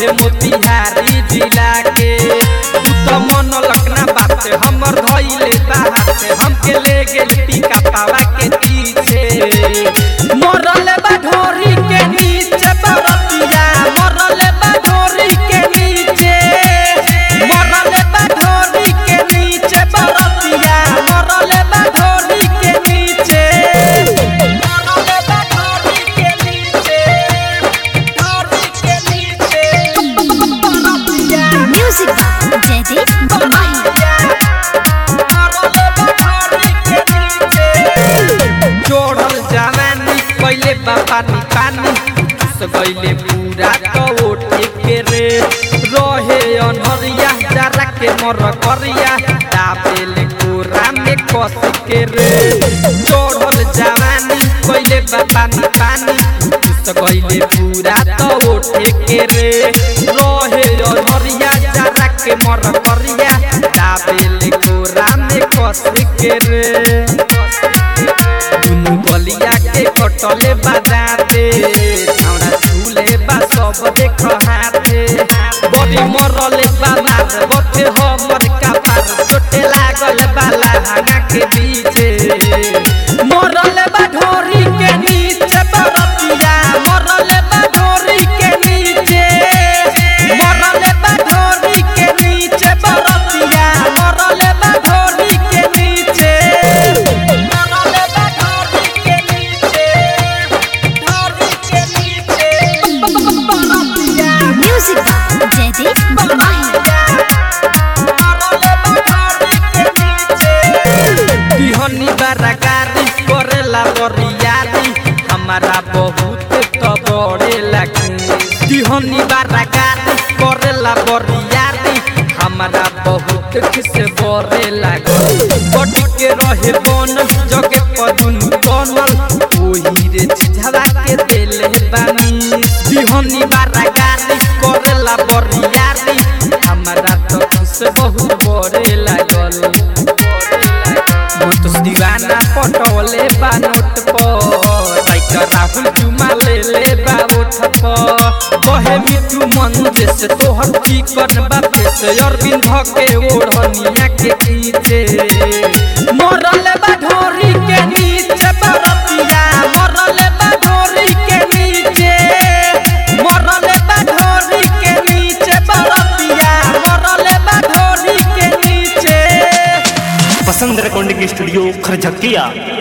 मोतिहारी जिला के तू तो मन लखना बात हमर धइले बात हमके ले गेल टीका पावा के पीछे मरल बा ढोरी के नीचे बरतिया मरल बा ढोरी के नीचे मरल बा ढोरी के नीचे बरतिया मरल बा ढोरी के नीचे मरल बा ढोरी के नीचे ढोरी के नीचे बरतिया Music by Jaideep Mumbai. जोड़ल जवानी पहले पानी पानी घुस गईले पूरा तो ओठे के रे रहे अनहरिया जरा के मर करिया दाबेल कोरा में कस के रे जोड़ल जवानी पहले पानी पानी घुस गईले पूरा तो ओठे के रे रहे अनहरिया जरा के मर करिया दाबेल कोरा में कस के रे दुनु बलिया के कटले बाजाते छौड़ा झूले बा सब देख हाथे बड़ी मरले बाजार बथे हमर कपार चोटे लागल बाला हाना के बीचे मरले बा ढोरी के नीचे बरतिया मरले बा ढोरी के नीचे मरले बा ढोरी के नीचे बरतिया मरले बा ढोरी के नीचे मरले बा ढोरी के नीचे ढोरी के नीचे बरतिया Music by Jaideep Mumbai. बिहनी बाराकारी करेला बरियारी हमारा बहुत तो बड़े लगे बिहनी बाराकारी करेला बरियारी हमारा बहुत किस बड़े लगे बट के रहे बन जगे पदुन बनल ओही रे झिझवा के देले बानी बिहनी बाराकारी करेला बरियारी हमारा तो किस बहुत बड़े लागल मुतुस दीवाना पटोले बा नोट पर साइकर राहुल चुमा ले ले बा उठ पर कहे मिठू मंजे से तोहर चिकन बापे से अरविंद के ओढ़निया के पीछे मरल बा ढोरी के नीचे बरतिया मरल बा ढोरी के नीचे मरल बा ढोरी के नीचे बरतिया मरल बा ढोरी के नीचे पसंद रिकॉर्डिंग स्टूडियो खरझकिया